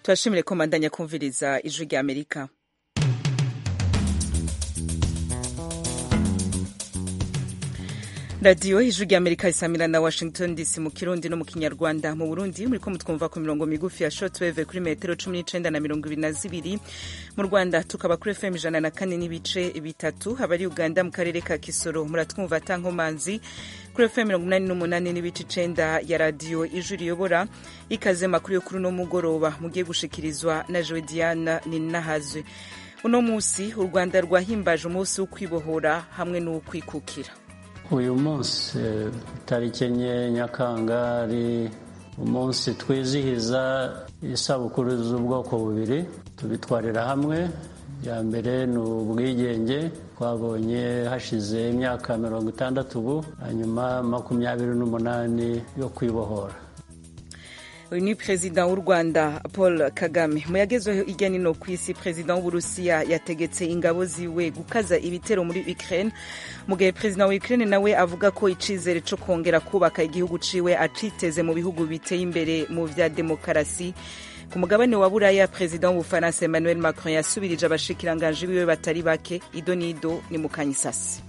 turashimire ko mandanya kumviriza ijwi rya amerika radiyo ijwi rya amerika risamira na washington dc mu kirundi no mu kinyarwanda mu burundi muriko mutwumva ku mirongo migufi ya shortwave kuri metero cumi n'icenda na mirongo ibiri na zibiri mu rwanda tukaba kuri fm ijana na kane n'ibice bitatu abari uganda mu karere ka kisoro muratwumva atankomanzi kuri fm mirongo umunani n'umunani n'ibice icenda ya radiyo ijwi riyobora ikaze makuru yo kuri uno mugoroba mugiye gushikirizwa na jowe diana ninahazwe uno musi u rwanda rwahimbaje umunsi wo kwibohora hamwe n'uwukwikukira uyu munsi tariki enye nyakanga ari umunsi twizihiza isabukuru z'ubwoko bubiri tubitwarira hamwe ya mbere ni ubwigenge twabonye hashize imyaka mirongo itandatu ubu hanyuma makumyabiri n'umunani yo kwibohora uyu ni perezida w'u rwanda paul kagame mu yagezeho hirya no ku isi perezida w'uburusiya yategetse ingabo ziwe gukaza ibitero muri ukraine mu gihe perezida wa ukraine nawe avuga ko icizere cyo kongera kubaka igihugu ciwe aciteze mu bihugu biteye imbere mu vya demokarasi ku mugabane wa buraya perezida w'ubufaransa emmanuel macron yasubirije abashikiranganji biwe batari bake ido n'ido ni mu kanyisasi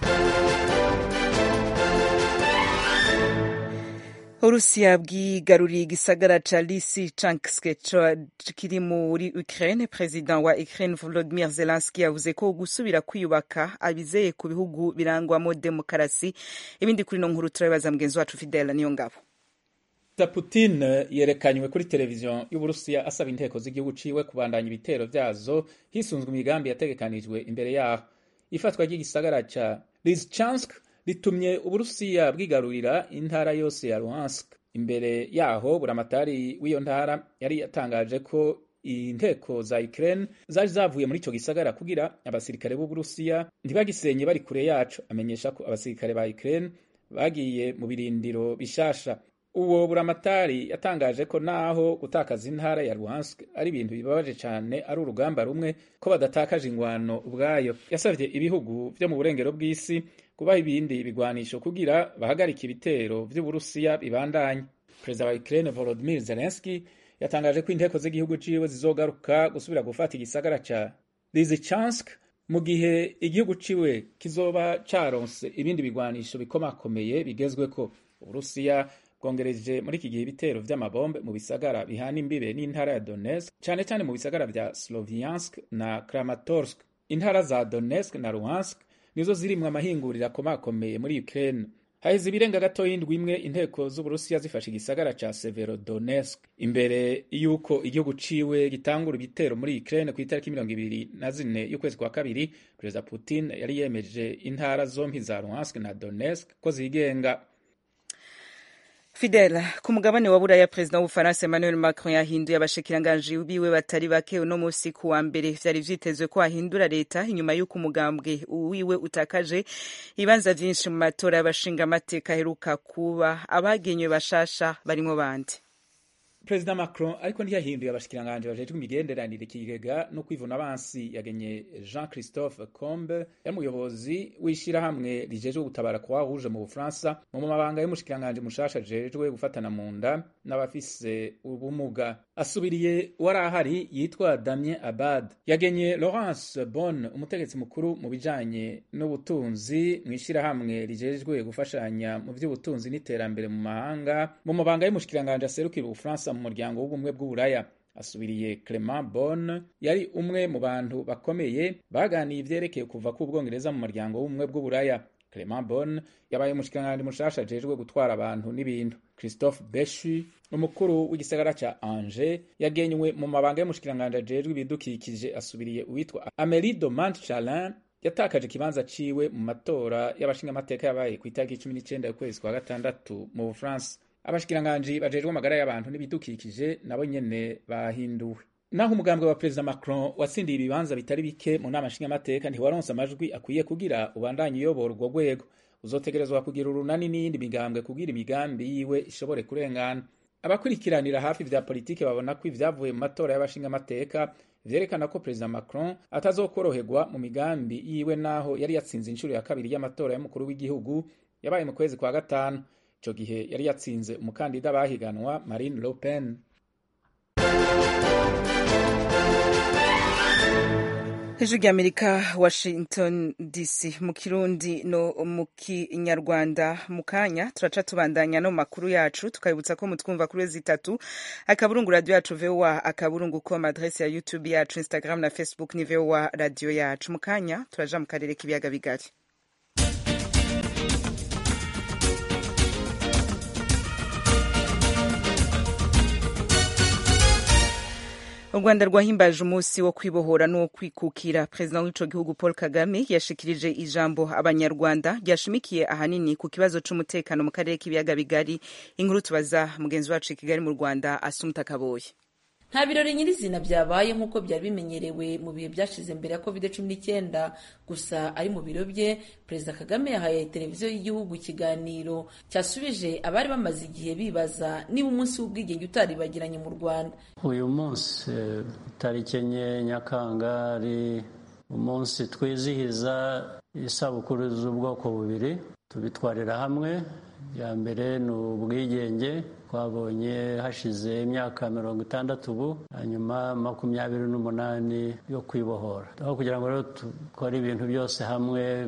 urusiya bwigaruriye igisagara ca lysychansk kiri muri ukraine perezida wa ukraine volodimir zelenski yavuze ko gusubira kwiyubaka abizeye ku bihugu birangwamo demokarasi ibindi kuri no nkuru turabibaza mugenzi wacu fidela niyo ngabo putin yerekanywe kuri televiziyo y'uburusiya asaba inteko z'igihugu ciwe kubandanya ibitero vyazo hisunzwe imigambi yategekanijwe imbere yaho ifatwa ry'igisagara ca lysychansk ritumye uburusiya bwigarurira intara yose ya Luhansk imbere yaho buramatari w'iyo ntara yari yatangaje ko inteko za Ukraine zari zavuye muri ico gisagara kugira abasirikare b'uburusiya ntibagisenye bari kure yaco amenyesha ko abasirikare ba Ukraine bagiye mu birindiro bishasha uwo buramatari yatangaje ko naho gutakaza intara ya Luhansk ari ibintu bibabaje cyane ari urugamba rumwe ko badatakaje ingwano ubwayo yasavye ibihugu vyo mu burengero bw'isi kubaha ibindi bigwanisho kugira bahagarike ibitero vy'uburusiya bibandanye perezida wa Ukraine Volodymyr Zelensky yatangaje ko inteko z'igihugu ciwe zizogaruka gusubira gufata igisagara ca Lysychansk mu gihe igihugu ciwe kizoba caronse ibindi bigwanisho bikomakomeye bigezweko uburusiya bwongereje muri iki gihe ibitero vy'amabombe mu bisagara bihana imbibe n'intara ya Donetsk cane cane mu bisagara vya Sloviansk na Kramatorsk intara za Donetsk na Luhansk nizo zirimwo amahinguriro akomakomeye muri Ukraine haheze ibirenga gato y'indwi imwe inteko z'uburusiya zifashe igisagara ca Severodonetsk imbere y'uko igihugu ciwe gitangura ibitero muri Ukraine ku itariki mirongo ibiri na zine y'ukwezi kwa kabiri perezida Putin yari yemeje intara zompi za Luhansk na Donetsk ko zigenga Fidel ku mugabane wa buraya perezida w'ubufaransa Emmanuel Macron yahinduye abashikiranganji biwe batari bake uno musi ku wa mbere vyari vyitezwe ko ahindura leta inyuma y'uko umugambwe wiwe utakaje ibibanza vyinshi mu matora y'abashinga amateka aheruka kuba abagenywe bashasha barimwo bande perezida macron ariko ntiyahinduye abashikiranganji bajejwe imigenderanire ikigega no kwivuna abansi yagenye jean christophe combe yari umuyobozi w'ishirahamwe rijejwe gutabara kwa rouge mu bufaransa mu mabanga y'umushikiranganji mushasha ajejwe gufatana mu nda n'abafise ubumuga asubiriye uwari ahari yitwa damien abad yagenye laurence bon umutegetsi mukuru mu bijanye n'ubutunzi mu ishirahamwe rijejwe gufashanya mu vy'ubutunzi n'iterambere mu mahanga mu mabanga y'umushikiranganji aserukira ubufaransa mu muryango w'ubumwe bw'uburaya asubiriye Clement Bon yari umwe mu bantu bakomeye baganiye ivyerekeye kuva k'ubwongereza mu muryango w'ubumwe bw'uburaya Clement Bon yabaye umushikiranganji mushasha ajejwe gutwara abantu n'ibintu Christophe Bechu umukuru w'igisagara ca Angers yagenywe mu mabanga y'umushikiranganji ajejwe ibidukikije asubiriye uwitwa Amélie de Montchalin yatakaje ikibanza ciwe mu matora y'abashingamateka yabaye ku itariki cumi n'icenda y'ukwezi kwa gatandatu mu Bufaransa abashikiranganji bajejwe amagara y'abantu n'ibidukikije nabo nyene bahinduwe naho umugambwe wa perezida macron watsindiye ibibanza bitari bike mu nama nshingamateka ntiwaronse amajwi akwiye kugira ubandanye uyobora urwo rwego uzotegerezwa kugira urunani n'iyindi migambwe kugira imigambi yiwe ishobore kurengana abakurikiranira hafi vya politike babona ko ivyavuye mu matora y'abashingamateka vyerekana ko perezida macron atazokoroherwa mu migambi yiwe naho yari yatsinze inshuro ya kabiri y'amatora y'umukuru w'igihugu yabaye mu kwezi kwa gatanu ico gihe yari yatsinze umukandida bahiganwa marine le pen ijwi ry'amerika washington dc mu kirundi no mu kinyarwanda mu kanya turaca tubandanya no makuru yacu tukabibutsa ko mutwumva kuri wezi itatu akaburungu radio yacu voa akaburungu com adrese ya youtube yacu instagram na facebook ni voa radio yacu mu kanya turaja mu karere k'ibiyaga bigari u rwanda rwahimbaje umunsi wo kwibohora n'uwo kwikukira perezida w'ico gihugu paul kagame yashikirije ijambo abanyarwanda ryashimikiye ahanini ku kibazo c'umutekano mu karere k'ibiyaga bigari inkuru tubaza mugenzi wacu i kigali mu rwanda asumuta kaboye nta birori nyirizina byabaye nk'uko byari bimenyerewe mu bihe byashize mbere ya covid cumi n'icyenda gusa ari mu biro bye perezida kagame yahaye televiziyo y'igihugu ikiganiro cyasubije abari bamaze igihe bibaza niba umunsi w'ubwigenge utaribagiranye mu rwanda uyu munsi tariki enye nyakanga ari umunsi twizihiza isabukuru z'ubwoko bubiri tubitwarira hamwe ya mbere ni ubwigenge twabonye hashize imyaka mirongo itandatu ubu hanyuma makumyabiri n'umunani yo kwibohora aho kugira ngo rero dukore ibintu byose hamwe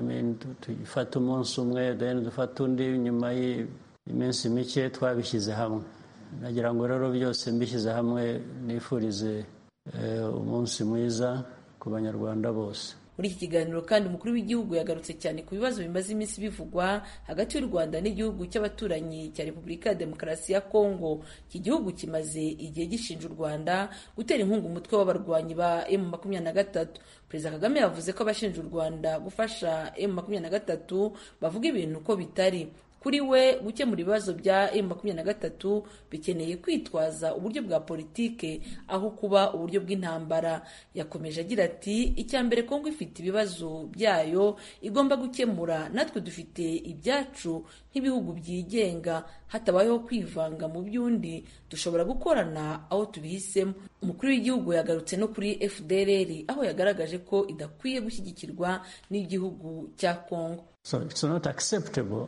dufate umunsi umwe dufate undi nyuma y'iminsi mike twabishyize hamwe nagira ngo rero byose mbishyize hamwe nifurize umunsi mwiza ku banyarwanda bose muri iki kiganiro kandi umukuru w'igihugu yagarutse cyane ku bibazo bimaze iminsi bivugwa hagati y'u rwanda n'igihugu cy'abaturanyi cya repubulika ya demokarasi ya kongo iki gihugu kimaze igihe gishinja u rwanda gutera inkunga umutwe w'abarwanyi ba emu makumyabiri na gatatu perezida kagame yavuze ko abashinja u rwanda gufasha emu makumyabiri na gatatu bavuga ibintu uko bitari kuri we gukemura ibibazo bya emu makumyabiri na gatatu bikeneye kwitwaza uburyo bwa politike aho kuba uburyo bw'intambara yakomeje agira ati icya mbere kongo ifite ibibazo byayo igomba gukemura natwe dufite ibyacu nk'ibihugu byigenga hatabayeho kwivanga mu by'undi dushobora gukorana aho tubihisemo umukuru w'igihugu yagarutse no kuri fdrr aho yagaragaje ko idakwiye gushyigikirwa n'igihugu cya kongo so it's not acceptable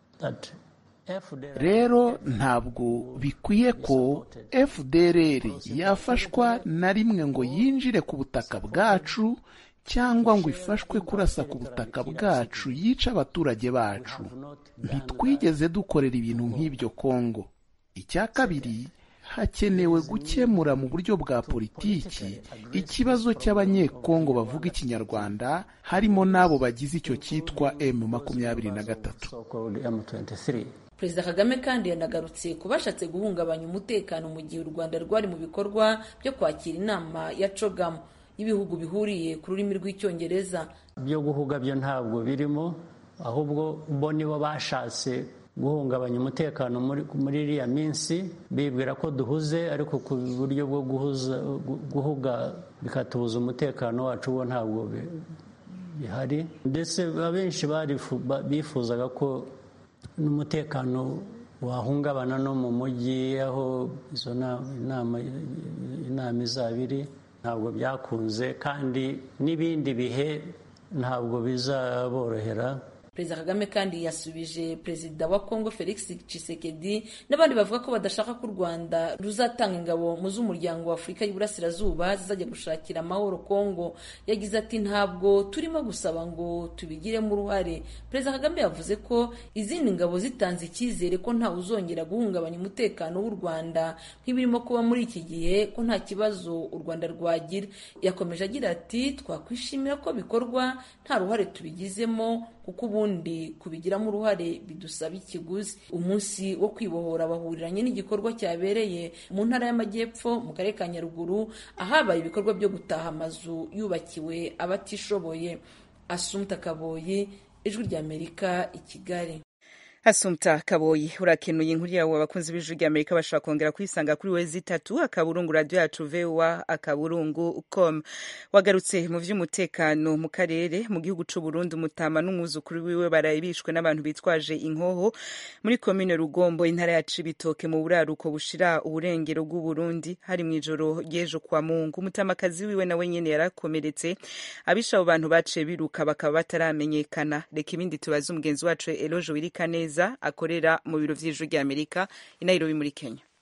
rero ntabwo bikwiye ko fdrr yafashwa na rimwe ngo yinjire ku butaka bwacu cyangwa ngo ifashwe kurasa ku butaka bwacu yica abaturage bacu ntitwigeze dukorera ibintu nk'ibyo kongo icya kabiri hakenewe gukemura mu buryo bwa politiki ikibazo cy'abanyekongo bavuga ikinyarwanda harimo n'abo bagize icyo cyitwa m makumyabiri na gatatu perezida kagame kandi yanagarutse ku bashatse guhungabanya umutekano mu gihe u rwanda rwari mu bikorwa byo kwakira inama ya cogamu y'ibihugu bihuriye ku rurimi rw'icyongereza byo guhuga byo ntabwo birimo ahubwo bo nibo bashatse guhungabanya umutekano muri iriya minsi bibwira ko duhuze ariko ku buryo bwo guhuga bikatubuza umutekano wacu bo ntabwo bihari ndetse abenshi bifuzaga ko n'umutekano wahungabana no mu mujyi aho izo inama izaba iri ntabwo byakunze kandi n'ibindi bihe ntabwo bizaborohera perezida kagame kandi yasubije perezida wa kongo felix tshisekedi n'abandi bavuga ko badashaka ko u rwanda ruzatanga ingabo mu z'umuryango wa afurika y'iburasirazuba zizajya gushakira amahoro kongo yagize ati ntabwo turimo gusaba ngo tubigiremo uruhare perezida kagame yavuze ko izindi ngabo zitanze icyizere ko ntawe uzongera guhungabanya umutekano w'u rwanda nk'ibirimo kuba muri iki gihe ko nta kibazo u rwanda rwagira yakomeje agira ati twakwishimira ko bikorwa nta ruhare tubigizemo kuko ubundi kubigiramo uruhare bidusaba ikiguzi umunsi wo kwibohora bahuriranye n'igikorwa cyabereye mu ntara y'amajyepfo mu karere ka nyaruguru ahabaye ibikorwa byo gutaha amazu yubakiwe abatishoboye asumta kaboyi ijwi ry'amerika i kigali Asumta Kaboyi urakenuye inkuru yawe abakunzi b'ijwi rya Amerika bashobora kongera kuyisanga kuri wezi itatu akaburungu radio yacu VOA akaburungu com wagarutse mu vy'umutekano mu karere mu gihugu c'u Burundi umutama n'umwuzukuru wiwe barayibishwe n'abantu bitwaje inkoho muri komine Rugombo intara ya Cibitoke mu buraruko bushira uburengero bw'u Burundi hari mw'ijoro ry'ejo kwa Mungu umutamakazi wiwe nawe nyene yarakomeretse abisha abo bantu baciye biruka bakaba bataramenyekana reka ibindi tubaze umugenzi wacu Eloge Wirikaneza akorera mu biro vy'ijwi rya Amerika i Nairobi muri Kenya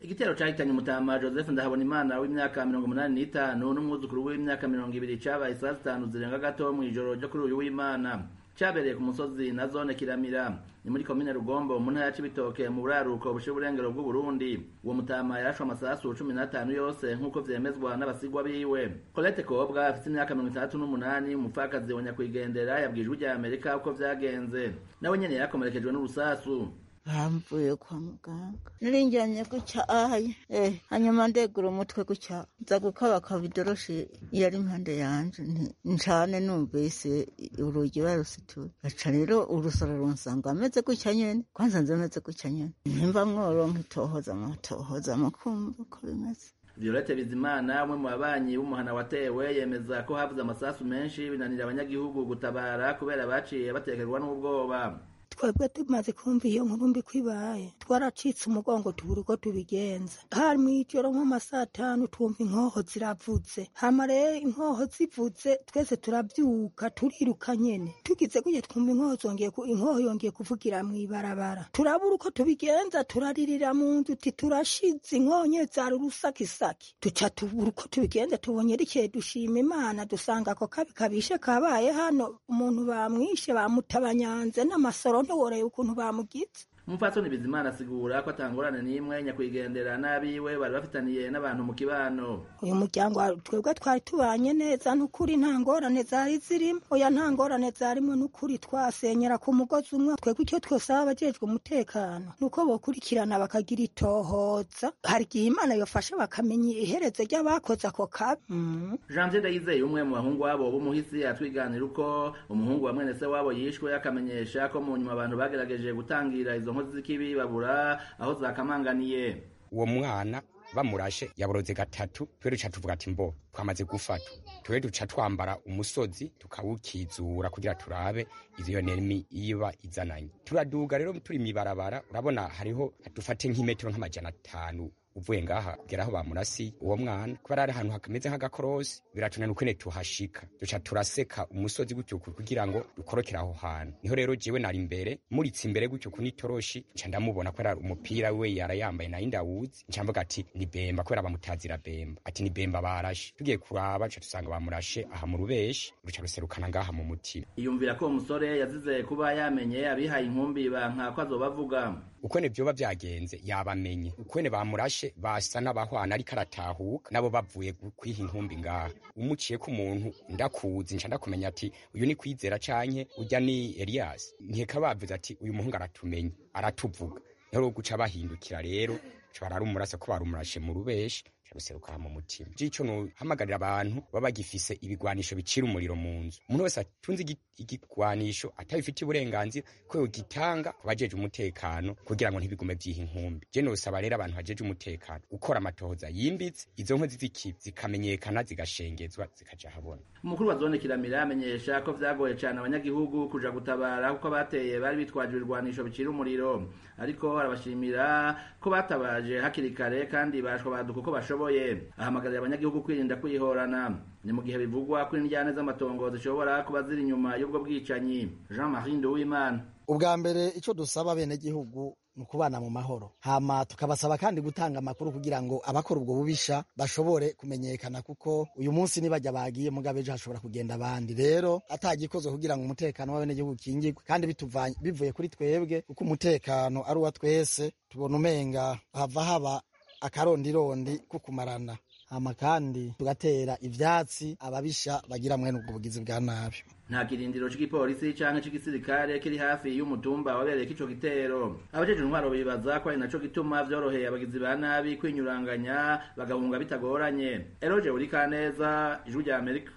igitero cahitanye umutama joseph ndahabonimana w'imyaka mirongo umunani n'itanu n'umwuzukuru w'imyaka mirongo ibiri cabaye saa zitanu zirenga gato mw'ijoro ryo kuri uyu w'imana cabereye ku musozi na zone kiramira ni muri komine rugombo mu ntara ya cibitoke mu buraruko bushira uburengero bw'uburundi uwo mutama yarashwe amasasu cumi n'atanu yose nk'uko vyemezwa n'abasigwa biwe colette kobwa afite imyaka mirongo itandatu n'umunani umupfakazi wa nyakwigendera yabwijwe rya amerika uko vyagenze nawe nyene yarakomerekejwe n'urusasu bamvuye kwa muganga narinjyanye gutya ahaye eh hanyuma ndegura umutwe gutya nza gukabakaba idoroshi yari impande yanje ncane numvise urugi barusituye aca rero urusoro runsanga ameze gutya nyene kwanza nze ameze gutya nyene nimba mworonka itohoza mutohoza mukumva uko bimeze Violette Bizimana umwe mu babanyi b'umuhana watewe yemeza ko havuze amasasu menshi binanira abanyagihugu gutabara kubera baciye batekerwa n'ubwoba twebwe tumaze kumva iyo nkuru mbi kwibaye twaracitse umugongo tubura uko tubigenza hari mw'ijoro nko masaa atanu twumva inkoho ziravuze hama rero inkoho zivuze twese turabyuka turiruka nyene tugize gutya twumva inkoho zongeye inkoho yongeye kuvugira mw'ibarabara turabura uko tubigenza turaririra mu nzu uti turashize inkoho nye zari urusakisaki duca tubura uko tubigenza tubonye rikeye dushima imana dusanga ako kabi kabishe kabaye hano umuntu bamwishe bamutabanyanze n'amasoro ntiworeye ukuntu bamugize umupfasoni bizimana asigura ko atangorane n'imwe nyakwigendera n'abiwe bari bafitaniye n'abantu mu kibano uyu muryango twebwe twari tubanye neza n'ukuri nta ngorane zari zirimo oya nta ngorane zarimo n'ukuri twasenyera ku mugozi umwe twebwe icyo twosaba abajejwe umutekano ni uko bokurikirana bakagira itohoza hari igihe imana yofasha bakamenya iherezo ry'abakoze ako kabi janvier ndayizeye umwe mu bahungu wabo b'umuhisi atwiganira uko umuhungu wa mwene se wabo yishwe akamenyesha ko mu nyuma abantu bagerageje gutangira izo nkozi z'ikibi babura aho zakamanganiye uwo mwana bamurashe yaboroze gatatu twe duca tuvuga ati mbo twamaze gufatwa twe duca twambara umusozi tukawukizura kugira turabe ivyo nemi iba izananye turaduga rero turi mibarabara urabona hariho dufate nk'imetero nk'amajana atanu uvuye ngaha kugera aho bamurasi uwo mwana kubera ari ahantu hakameze nk'agakorosi biratunana ukene tuhashika duca turaseka umusozi gutyo kugira ngo dukorokere aho hantu niho rero jewe nari imbere muritse imbere gutyo ku nitoroshi nca ndamubona kubera umupira we yarayambaye nayo ndawuzi nca mvuga ati ni bemba kubera bamutazira bemba ati ni bemba barashe tugiye kuraba duca dusanga bamurashe aha mu rubeshi ruca ruserukana ngaha mu mutima iyumvira ko uwo musore yazize kuba yamenye abihaye inkumbi banka ko azobavuga ukwene vyoba vyagenze yabamenye ukwene bamurashe basa n'abahwana ariko aratahuka nabo bavuye kwiha inkumbi ngaha umuciye ko umuntu ndakuzi nca ndakumenya ati uyu ni kwizera canke urya ni Elias nkeka bavuze ati uyu muhungu aratumenye aratuvuga niho guca bahindukira rero bararumurasa ko barumurashe mu rubeshi ruseruka mu mutima jico no hamagarira abantu baba bagifise ibigwanisho bicira umuriro mu nzu umuntu wese atunze igigwanisho atabifitiye uburenganzira ko yogitanga ku bajeje umutekano kugira ngo ntibigume vyiha inkumbi je nosaba rero abantu bajeje umutekano ukora amatohoza yimbitse izo nkozi z'ikibi zikamenyekana zigashengezwa zikaja habona umukuru wa zone kiramira amenyesha ko vyagoye cane abanyagihugu kuja gutabara kuko abateye bari bitwaje ibirwanisho bicira umuriro ariko arabashimira ko batabaje hakiri kare kandi bashwa baduka uko bashoboye ahamagarira abanyagihugu kwirinda kwihorana ni mu gihe bivugwa ko indyane z'amatongo zishobora kuba ziri inyuma y'ubwo bwicanyi jean marie nduwimana ubwa mbere icyo dusaba abenegihugu ni ukubana mu mahoro hama tukabasaba kandi gutanga amakuru kugira ngo abakora ubwo bubisha bashobore kumenyekana kuko uyu munsi nibajya bagiye mugabe ejo hashobora kugenda abandi rero atagikozwe kugira ngo umutekano w'abenegihugu ukingirwe kandi bivuye kuri twebwe kuko umutekano ari uwa twese tubona umenga hava haba akarondirondi ko kumarana hama kandi tugatera ivyatsi ababisha bagira mwene ubwo bugizi bwa nabi nta kirindiro c'igipolisi canke c'igisirikare kiri hafi y'umutumba wabereyeko ico gitero abajeje intwaro bibaza ko ari naco gituma vyoroheye abagizi ba nabi kwinyuranganya bagahunga bitagoranye eroje urikaneza ijwi rya amerika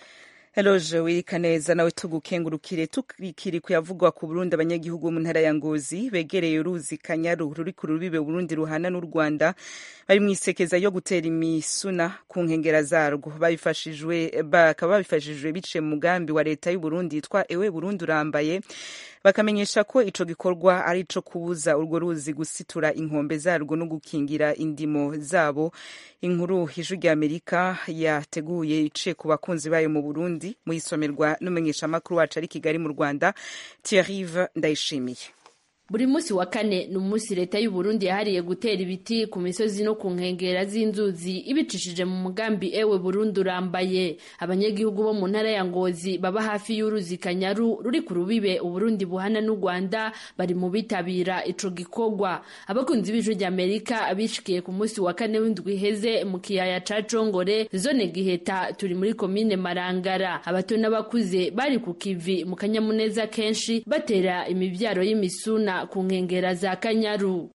Eloje wirika neza nawe tugukengurukire tukiri kuyavugwa ku Burundi abanyagihugu mu ntara ya Ngozi begereye uruzi Kanyaru ruri ku rubibe Burundi ruhana n'u Rwanda bari mu isekeza yo gutera imisuna ku nkengera zarwo babifashijwe bakaba babifashijwe biciye mu mugambi wa leta y'u Burundi yitwa Ewe Burundi urambaye bakamenyesha ko ico gikorwa ari ico kubuza urwo ruzi gusitura inkombe zarwo no gukingira indimo zabo inkuru ijwi rya Amerika yateguye iciye ku bakunzi bayo mu Burundi muyisomerwa n'umumenyeshamakuru wacu ari Kigali mu Rwanda Thierry Ndayishimiye buri munsi wa kane ni umunsi leta y'u Burundi yahariye gutera ibiti ku misozi no ku nkengera z'inzuzi ibicishije mu mugambi ewe Burundi urambaye abanyagihugu bo mu ntara ya Ngozi baba hafi y'uruzi Kanyaru ruri ku rubibe Uburundi buhana n'u Rwanda bari mu bitabira ico gikorwa abakunzi b'ijwi ry'Amerika abishikiye ku munsi wa kane w'indwi iheze mu kiyaya ca Congore zone Giheta turi muri komine Marangara abato n'abakuze bari ku kivi mu kanyamuneza kenshi batera imivyaro y'imisuna ku nkengera za Kanyaru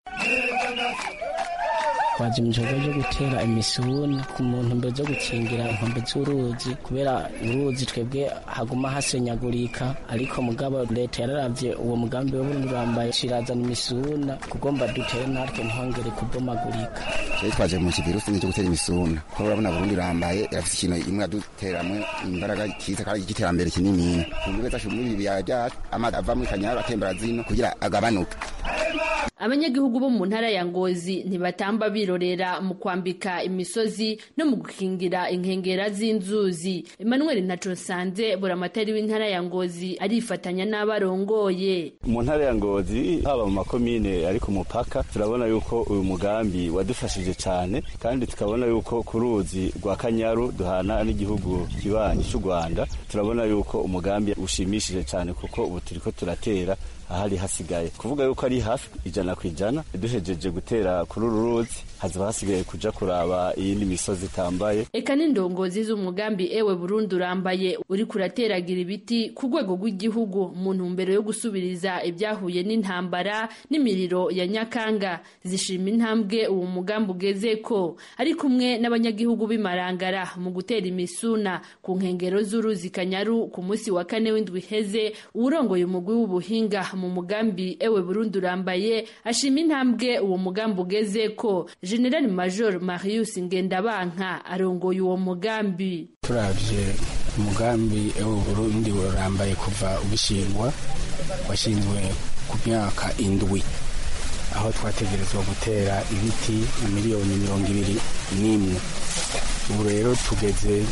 twaje mu gikorwa cyo gutera imisuna ku muntu mbere zo gukingira inkombe z'uruzi kubera uruzi twebwe haguma hasenyagurika ariko mugabo leta yararavye uwo mugambi wo Burundi urambaye shirazana imisuna kugomba dutere natwe ntihongere kubomagurika Twari twaje mu kivirusi cyo gutera imisuna kuko urabona Burundi urambaye irafite ikintu imwe yaduteramwe imbaraga kiza kandi igiterambere kinini kumbe zacu muri ibi byacu amazi ava muri Kanyaru atembera zino kugira agabanuke abanyagihugu bo mu ntara ya Ngozi ntibatamba birorera mu kwambika imisozi no mu gukingira inkengera z'inzuzi Emmanuel Ntaconsanze buramatari w'intara ya Ngozi arifatanya n'abarongoye mu ntara ya Ngozi haba mu makomine ari ku mupaka turabona yuko uyu mugambi wadufashije cyane kandi tukabona yuko ku ruzi rwa Kanyaru duhana n'igihugu kibanyi cy'u Rwanda turabona yuko umugambi ushimishije cyane kuko ubu turiko turatera ahari hasigaye kuvuga yuko ari hafi ijana ku ijana duhejeje gutera kuri uru ruzi hazaba hasigaye kuja kuraba iyindi misozi itambaye eka n'indongozi z'umugambi ewe Burundi urambaye uri kurateragira ibiti ku rwego rw'igihugu mu ntumbero yo gusubiriza ibyahuye n'intambara n'imiriro ya Nyakanga zishima intambwe uwo mugambi ugezeko ari kumwe n'abanyagihugu b'imarangara mu gutera imisuna ku nkengero z'uruzi Kanyaru ku munsi wa kane w'indwi iheze uwurongoye umugwi w'ubuhinga mu mugambi ewe Burundi urambaye ashima intambwe uwo mugambi ugezeko General Major Marius Ngendabanka arongoye uwo mugambi turavye umugambi ewe Burundi urambaye kuva ubishingwa washinzwe ku myaka indwi aho twategerezwa gutera ibiti miliyoni mirongo ibiri n'imwe ubu rero tugeze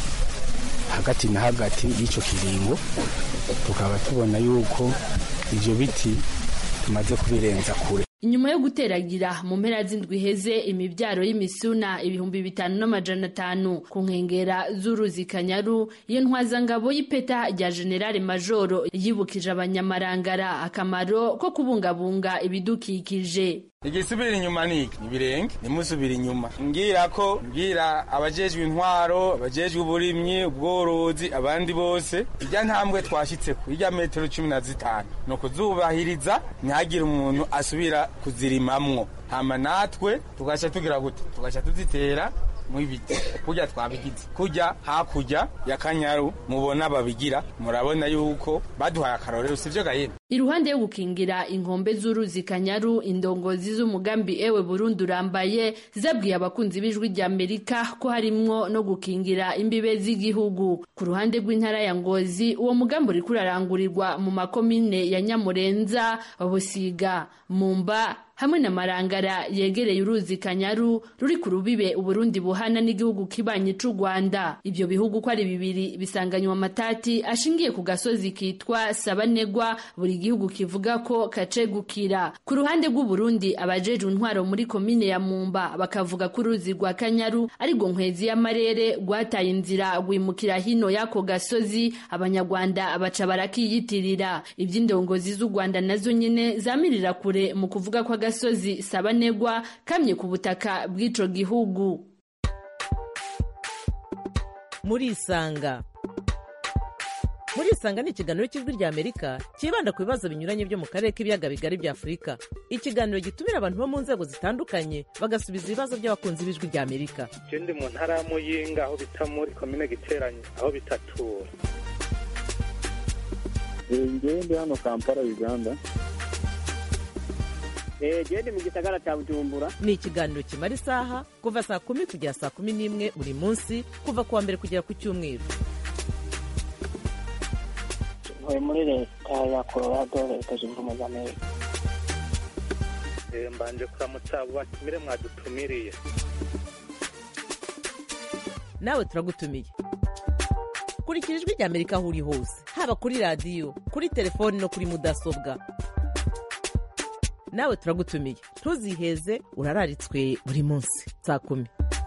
hagati na hagati y'ico kiringo tukaba tubona yuko ivyo biti tumaze kubirenza kure inyuma yo guteragira mu mpera z'indwi iheze imibyaro y'imisuna ibihumbi bitanu n'amajana atanu ku nkengera z'uruzi kanyaru iyo ntwazangabo y'ipeta rya generale majoro yibukije abanyamarangara akamaro ko kubungabunga ibidukikije igisubira inyuma niki ibirenge nimusubira inyuma ngira ko ngira abajejwe intwaro abajejwe uburimyi ubworozi abandi bose irya ntambwe twashitseko irya metero cumi na zitanu ni ukuzubahiriza ntihagire umuntu asubira kuzirimamwo hama natwe tugaca tugira gute tugaca tuzitera mu ibiti kurya twabigize kurya hakurya ya kanyaru mubona babigira murabona yuko baduhaye akarorero sivyo gahera iruhande yo gukingira inkombe z'uruzi kanyaru indongozi z'umugambi ewe Burundi urambaye zabwiye abakunzi b'ijwi rya Amerika ko harimwo no gukingira imbibe z'igihugu ku ruhande rw'intara ya Ngozi uwo mugambi uri kurarangurirwa mu makomine ya Nyamurenza Busiga Mumba hamwe na Marangara yegereye uruzi Kanyaru ruri ku rubibe Uburundi buhana n'igihugu kibanyi c'u Rwanda ivyo bihugu ko ari bibiri bisanganywa amatati ashingiye ku gasozi kitwa Sabanegwa buri gihugu kivuga ko kacegukira ku ruhande rw'u Burundi abajejwe intwaro muri komine ya Mumba bakavuga ko uruzi rwa Kanyaru ari go nkwezi y'amarere rwataye inzira rwimukira hino y'ako gasozi abanyarwanda abaca barakiyitirira ivy'indongozi z'u Rwanda nazo nyene zamirira kure mu kuvuga ko agasozi Sabanegwa kamye ku butaka bw'ico gihugu muri isanga muri isanga ni ikiganiro cy'ijwi rya amerika cyibanda ku bibazo binyuranye byo mu karere k'ibiyaga bigari bya afurika ikiganiro gitumira abantu bo mu nzego zitandukanye bagasubiza ibibazo by'abakunzi b'ijwi rya amerika je ndi mu ntara ya muyinga aho bita muri komine giteranye aho bitatura ngewe ndi hano kampala uganda gende mu gisagara cya bujumbura ni ikiganiro kimara isaha kuva saa kumi kugera saa kumi n'imwe buri munsi kuva ku wa mbere kugera ku cyumweru ntuye muri leta ya colorado leta zunze ubumwe za amerika mbanje kuramutsa abo batumire mwadutumiriye nawe turagutumiye kurikira ijwi rya amerika aho uri hose haba kuri radiyo kuri telefoni no kuri mudasobwa nawe turagutumiye ntuziheze urararitswe buri munsi saa kumi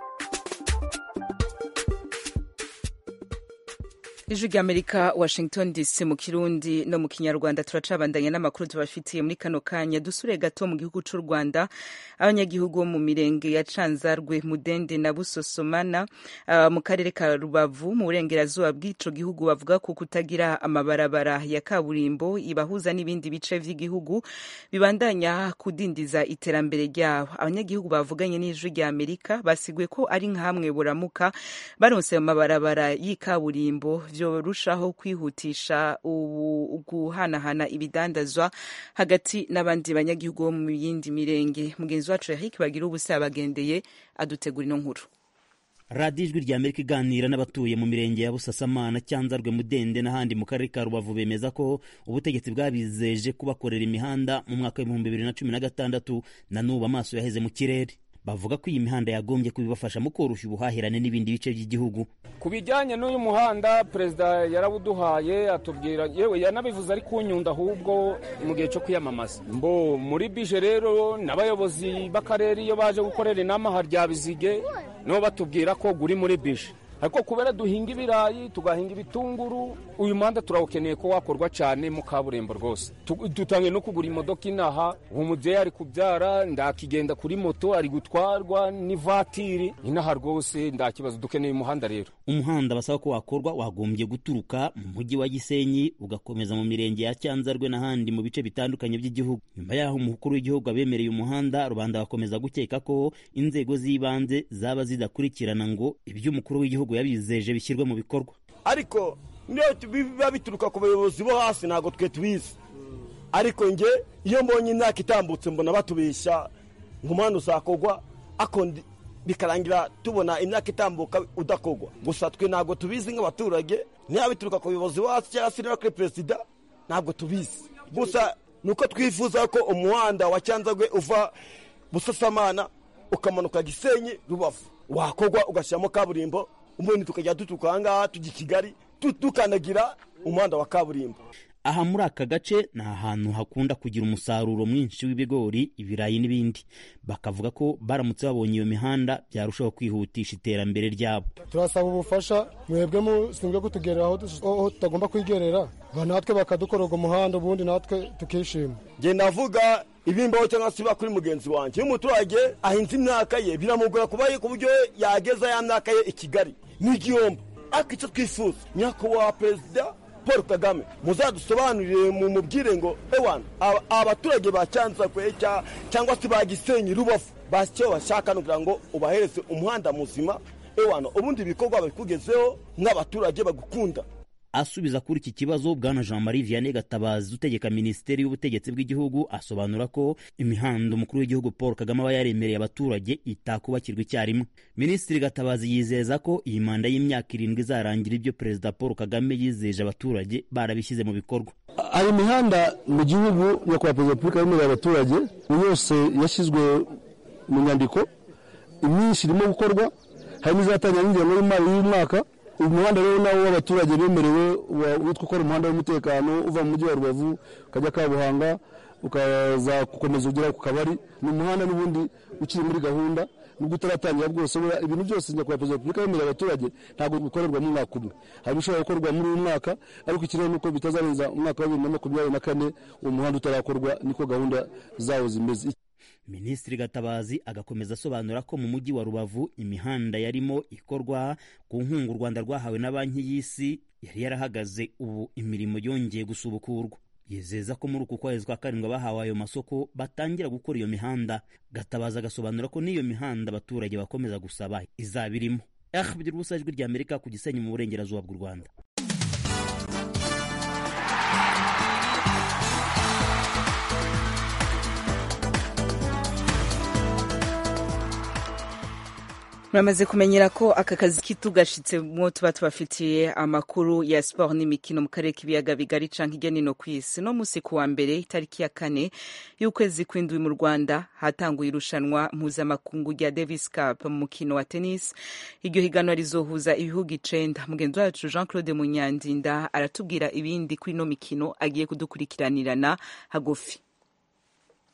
ijwi ry'amerika washington dc mu kirundi no mu kinyarwanda turacabandanya n'amakuru tubafitiye muri kano kanya dusure gato mu gihugu cy'u rwanda abanyagihugu bo mu mirenge ya canzarwe mudende na busosomana uh, mu karere ka rubavu mu burengerazuba bw'ico gihugu bavuga ko kutagira amabarabara ya kaburimbo ibahuza n'ibindi bice vy'igihugu bibandanya kudindiza iterambere ryabo abanyagihugu bavuganye n'ijwi ry'amerika basiguye ko ari nk'amwe buramuka baronse amabarabara y'ikaburimbo byorushaho kwihutisha guhanahana ibidandazwa hagati n'abandi banyagihugu bo mu yindi mirenge mugenzi wacu Eric bagira ubusa yabagendeye adutegura ino nkuru radiyo ijwi rya amerika iganira n'abatuye mu mirenge ya busasamana cyanzarwe mudende n'ahandi mu karere ka rubavu bemeza ko ubutegetsi bwabizeje kubakorera imihanda mu mwaka w'ibihumbi bibiri na cumi na gatandatu na n'ubu amaso yaheze mu kirere bavuga ko iyi mihanda yagombye kubibafasha mu koroshya ubuhahirane n'ibindi bice by'igihugu ku bijyanye n'uyu muhanda perezida yarabuduhaye atubwira yewe yanabivuze ari kunyunda ahubwo mu gihe cyo kwiyamamaza mbo muri bije rero n'abayobozi b'akarere iyo baje gukorera inama harya bizige nibo batubwira ko guri muri bije ariko kubera duhinga ibirayi tugahinga ibitunguru uyu muhanda turawukeneye ko wakorwa cyane mu kaburimbo rwose dutangiye no kugura imodoka inaha uwo mubyeyi ari kubyara ndakigenda kuri moto ari gutwarwa n'ivatiri inaha rwose ndakibazo dukeneye umuhanda rero umuhanda basaba ko wakorwa wagombye guturuka mu mujyi wa gisenyi ugakomeza mu mirenge ya cyanzarwe n'ahandi mu bice bitandukanye by'igihugu nyuma y'aho umukuru w'igihugu abemereye umuhanda rubanda bakomeza gukeka ko inzego z'ibanze zaba zidakurikirana ngo ibyo umukuru w'igihugu yabizeje bishyirwe mu bikorwa ariko niyo biba bituruka ku bayobozi bo hasi ntabwo twe tubizi ariko nge iyo mbonye imyaka itambutse mbona batubeshya ngo umuhanda uzakorwa bikarangira tubona imyaka itambuka udakorwa gusa twe ntabwo tubizi nk'abaturage niba bituruka ku bayobozi bo hasi cyangwa se kuri perezida ntabwo tubizi gusa ni uko twifuza ko umuhanda wa cyanzagwe uva busasamana ukamanuka gisenyi rubavu wakorwa ugashyiramo kaburimbo ubundi tukajya duturuka aha ngaha tujya i kigali dukandagira umuhanda wa kaburimbo aha muri aka gace ni ahantu hakunda kugira umusaruro mwinshi w'ibigori ibirayi n'ibindi bakavuga ko baramutse babonye iyo mihanda byarushaho kwihutisha iterambere ryabo turasaba ubufasha mwebwe mushinzwe kutugerera aho tutagomba kwigerera natwe bakadukora uwo muhanda ubundi natwe tukishima ngenda avuga ibimbaho cyangwa se biba kuri mugenzi wanjye iyo umuturage ahinze imyaka ye biramugora kuba ku buryo yageza ya myaka ye i kigali ni igihombo ariko icyo twifuza nyakubahwa perezida paul kagame muzadusobanurire mu mubwire ngo ewana abaturage ba cyanzakwe cyangwa se ba gisenyi rubavu basi icyo bashaka ni ukugira ngo ubahereze umuhanda muzima ewana ubundi ibikorwa babikugezeho nk'abaturage bagukunda asubiza kuri iki kibazo bwana jean marie vianney gatabazi utegeka minisiteri y'ubutegetsi bw'igihugu asobanura ko imihanda umukuru w'igihugu paul kagame aba yaremereye abaturage itakubakirwa icyarimwe minisitiri gatabazi yizeza ko iyi manda y'imyaka irindwi izarangira ibyo perezida paul kagame yizeje abaturage barabishyize mu bikorwa hari imihanda mu gihugu nyakubahwa perezida wa repubulika yemerera abaturage yose yashyizwe mu nyandiko imyinshi irimo gukorwa hari n'izatangira n'ingengo y'imari y'umwaka uyu muhanda rero nawo w'abaturage bemerewe witwa ukora umuhanda w'umutekano uva mu mujyi wa rubavu ukajya kabuhanga ukaza gukomeza ugera ku kabari ni umuhanda n'ubundi ukiri muri gahunda nubwo utaratangira bwose ibintu byose nyakubahwa perezida wa repubulika yemerera abaturage ntabwo bikorerwa mu mwaka umwe hari ibishobora gukorwa muri uyu mwaka ariko ikiriho ni uko bitazarenza umwaka wa bibiri na makumyabiri na kane uwo muhanda utarakorwa niko gahunda zawo zimeze minisitiri gatabazi agakomeza asobanura ko mu mujyi wa rubavu imihanda yarimo ikorwa ku nkunga u rwanda rwahawe na banki y'isi yari yarahagaze ubu imirimo yongeye gusubukurwa yizeza ko muri uku kwezi kwa karindwi abahawe ayo masoko batangira gukora iyo mihanda gatabazi agasobanura ko n'iyo mihanda abaturage bakomeza gusaba izaba irimo ahbdir ubusa ijwi rya amerika ku gisenyi mu burengerazuba bw'u rwanda muramaze kumenyera ko aka kazi kitugashitsemo tuba tubafitiye amakuru ya siporo n'imikino mu karere k'ibiyaga bigari canke hirya nino ku isi no musi ku wa mbere itariki ya kane y'ukwezi kw'indwi mu rwanda hatanguye irushanwa mpuzamakungu rya davis cup mu mukino wa tennis iryo higanwa rizohuza ibihugu icenda mugenzi wacu jean claude munyandinda aratubwira ibindi kuri ino mikino agiye kudukurikiranirana hagufi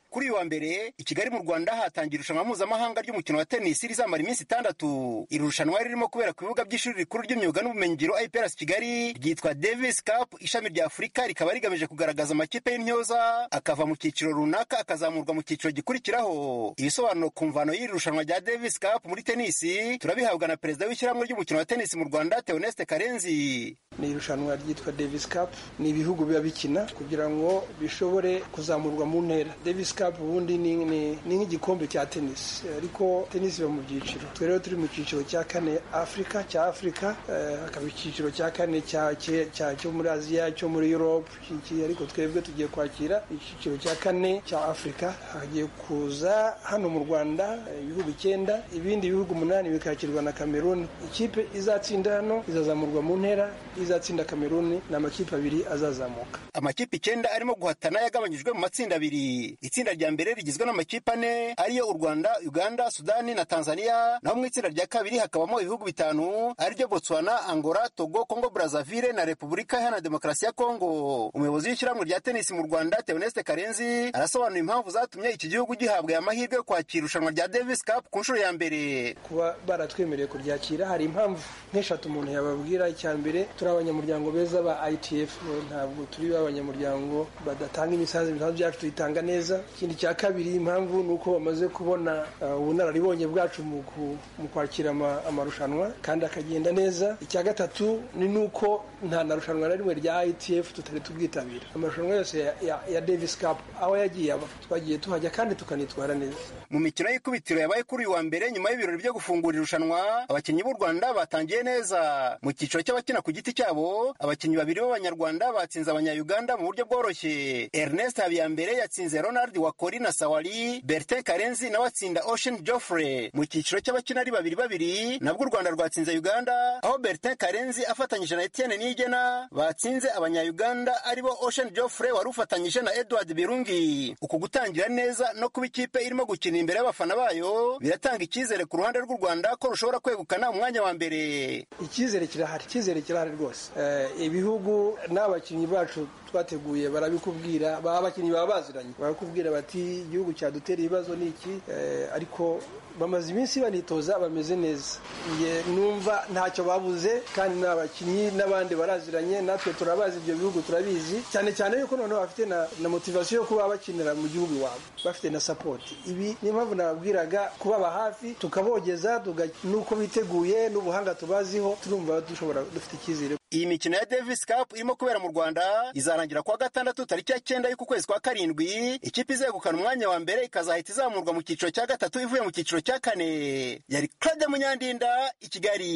kuri uyu wa mbere i kigali mu rwanda hatangiye irushanwa mpuzamahanga ry'umukino wa tenisi rizamara iminsi itandatu iri rushanwa ririmo kubera ku bibuga by'ishuri rikuru ry'imyuga n'ubumenyingiro iprc kigali ryitwa davis cup ishami rya afurika rikaba rigamije kugaragaza amakipe y'intyoza akava mu cyiciro runaka akazamurwa mu cyiciro gikurikiraho ibisobanuro ku mvano y'iri rushanwa rya davis cup muri tenisi turabihabwa na perezida w'ishyirahamwe ry'umukino wa tenisi mu rwanda theoneste karenzi ni irushanwa ryitwa davis cup ni ibihugu biba bikina kugira ngo bishobore kuzamurwa mu ntera davis cup ubundi ni ni- ni nk'igikombe cya tenisi ariko tenisi iba mu byiciro twe rero turi mu cyiciro cya kane afurika cya afurika eh, hakaba icyiciro cya kane cya cye- cya- cyo muri aziya cyo muri europe iki- ariko twebwe tugiye kwakira icyiciro cya kane cya afurika hagiye kuza hano mu rwanda eh, ibihugu icyenda ibindi bihugu umunani bikakirwa na kameruni ikipe izatsinda hano izazamurwa mu ntera izatsinda kameruni ni amakipe abiri azazamuka amakipe icyenda arimo guhatana yagabanyijwe mu matsinda abiri itsinda rya mbere rigizwe n'amakipe ane ariyo u rwanda uganda sudani na tanzania naho mu itsinda rya kabiri hakabamo ibihugu bitanu ariryo botswana angola togo congo brazaville na repubulika iharanira demokarasi ya kongo umuyobozi w'ishyirahamwe rya tenisi mu rwanda theoneste karenzi arasobanura impamvu zatumye iki gihugu gihabwa aya mahirwe yo kwakira irushanwa rya davis cup ku nshuro ya mbere kuba baratwemereye kuryakira hari impamvu nk'eshatu umuntu yababwira icya mbere turi abanyamuryango beza ba ITF ntabwo turi abanyamuryango badatanga imisanzu imisanzu yacu tuyitanga neza ikindi cya kabiri impamvu ni uko bamaze kubona uh, ubunararibonye bwacu mu ku- mu kwakira ama- amarushanwa kandi akagenda neza icya gatatu ni nuko nta na rushanwa na rimwe rya ITF tutari tubwitabira amarushanwa yose ya, ya, ya Davis Cup aho yagiye aba twagiye tuhajya kandi tukanitwara neza mu mikino y'ikubitiro yabaye kuri uyu wa mbere nyuma y'ibirori byo gufungura irushanwa abakinnyi b'u rwanda batangiye neza mu cyiciro cy'abakina ku giti cyabo abakinnyi babiri b'abanyarwanda batsinze abanyayuganda mu buryo bworoshye ernest habiyambere yatsinze ronald wakori na sawari bertin karenzi nawe atsinda ocean joffre mu cyiciro cy'abakina ari babiri babiri nabwo u rwanda rwatsinze uganda aho bertin karenzi afatanyije na etienne niyigena batsinze abanyayuganda aribo ocean joffre wari ufatanyije na edward birungi uku gutangira neza no kuba ikipe irimo gukina imbere y'abafana bayo biratanga icyizere ku ruhande rw'u rwanda ko rushobora kwegukana umwanya wa mbere icyizere kirahari icyizere kirahari rwose Eh, ibihugu n'abakinnyi bacu twateguye barabikubwira baba abakinnyi baba baziranye barakubwira bati igihugu cyadutera ibibazo ni iki Eh, ariko bamaze iminsi banitoza bameze neza Nge numva ntacyo babuze kandi n'abakinnyi n'abandi baraziranye natwe turabazi ibyo bihugu turabizi cyane cyane yuko noneho bafite na, na motivasiyo yo kuba bakinira mu gihugu iwabo bafite na sapoti ibi niyo mpamvu nababwiraga kubaba hafi tukabogeza tuga- n'uko biteguye n'ubuhanga tubaziho turumva dushobora dufite icyizere iyi mikino ya davis cup irimo kubera mu rwanda izarangira kuwa gatandatu tariki ya cyenda y'uku kwezi kwa karindwi ikipe izegukana umwanya wa mbere ikazahita izamurwa mu cyiciro cya gatatu ivuye mu cyiciro cya kane yari claude munyandinda i kigali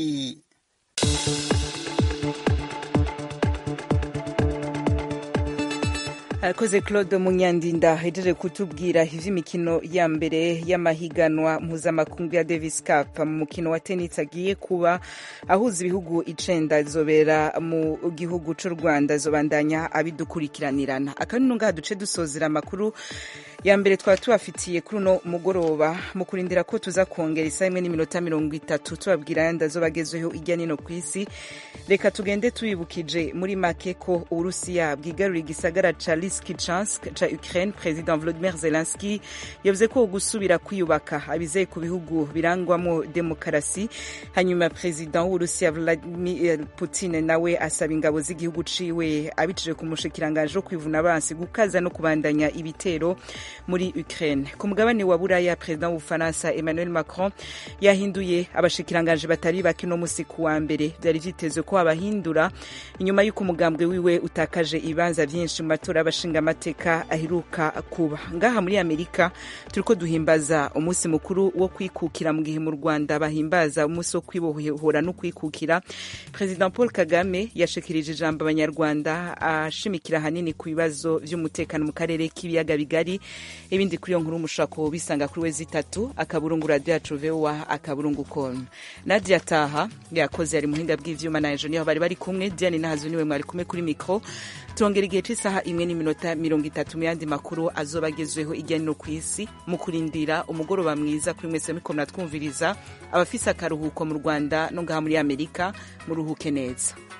arakoze claude munyandinda hejeje kutubwira ivy'imikino ya mbere y'amahiganwa mpuzamakungu ya davis cup mu mukino wa tennis agiye kuba ahuza ibihugu icenda izobera mu gihugu c'u rwanda zobandanya abidukurikiranirana akanunu ngaha duce dusozera amakuru ya mbere twaba tubafitiye kuri uno mugoroba mu kurindira ko tuza kongera isaha imwe n'iminota mirongo itatu tubabwira ayandi azobagezweho irya nino ku isi reka tugende tubibukije muri make ko uburusiya bwigarura igisagara ca liskichansk ca ukraine president volodimir zelenski yavuze ko gusubira kwiyubaka abizeye ku bihugu birangwamo demokarasi hanyuma president w'uburusiya vladimir putin nawe asaba ingabo z'igihugu ciwe abicije ku mushikiranganje wo kwivuna abansi gukaza no kubandanya ibitero muri Ukraine. Ku mugabane wa Buraya, perezida w'Ubufaransa Emmanuel Macron yahinduye abashikiranganje batari bake no musi ku wa mbere. Byari vyitezwe ko abahindura inyuma y'uko umugambwe wiwe utakaje ibibanza vyinshi mu matora y'abashingamateka aheruka kuba. Ngaha muri Amerika turiko duhimbaza umunsi mukuru wo kwikukira mu gihe mu Rwanda bahimbaza umunsi wo kwibohora no kwikukira. President Paul Kagame yashikirije ijambo abanyarwanda ashimikira hanini ku bibazo vy'umutekano mu karere k'ibiyaga bigari ibindi kuri iyo nkuru mushobora kubisanga kuri wezi itatu akaburungu radiyo yacu vowa akaburungu com nadia taha yakoze yari muhinga bw'ivyuma na ejo niho bari bari kumwe diane nahazu niwe mwari kumwe kuri mikro turongera igihe c'isaha imwe n'iminota mirongo itatu mu yandi makuru azoba agezweho irya no ku isi mu kurindira umugoroba mwiza kuri mwese muriko muratwumviriza abafise akaruhuko mu rwanda no ngaha muri amerika muruhuke neza